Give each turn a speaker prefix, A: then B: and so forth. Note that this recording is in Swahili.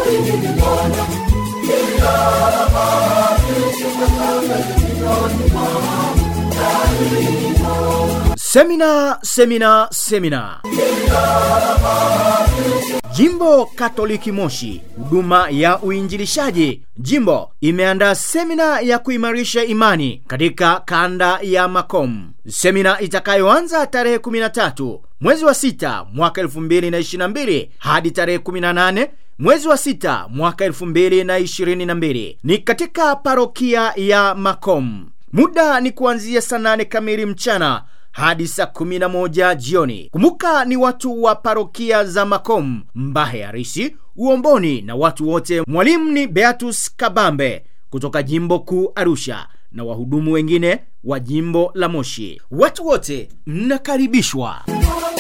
A: Semina, semina, semina. Jimbo Katoliki Moshi, huduma ya uinjilishaji jimbo imeandaa semina ya kuimarisha imani katika kanda ya Makom, semina itakayoanza tarehe 13 mwezi wa 6 mwaka 2022 hadi tarehe 18 mwezi wa 6 mwaka 2022 ni katika parokia ya Makom. Muda ni kuanzia saa 8 kamili mchana hadi saa 11 jioni. Kumbuka ni watu wa parokia za Makom, Mbahe Harisi, Uomboni na watu wote. Mwalimu ni Beatus Kabambe kutoka jimbo kuu Arusha na wahudumu wengine wa jimbo la Moshi. Watu wote mnakaribishwa.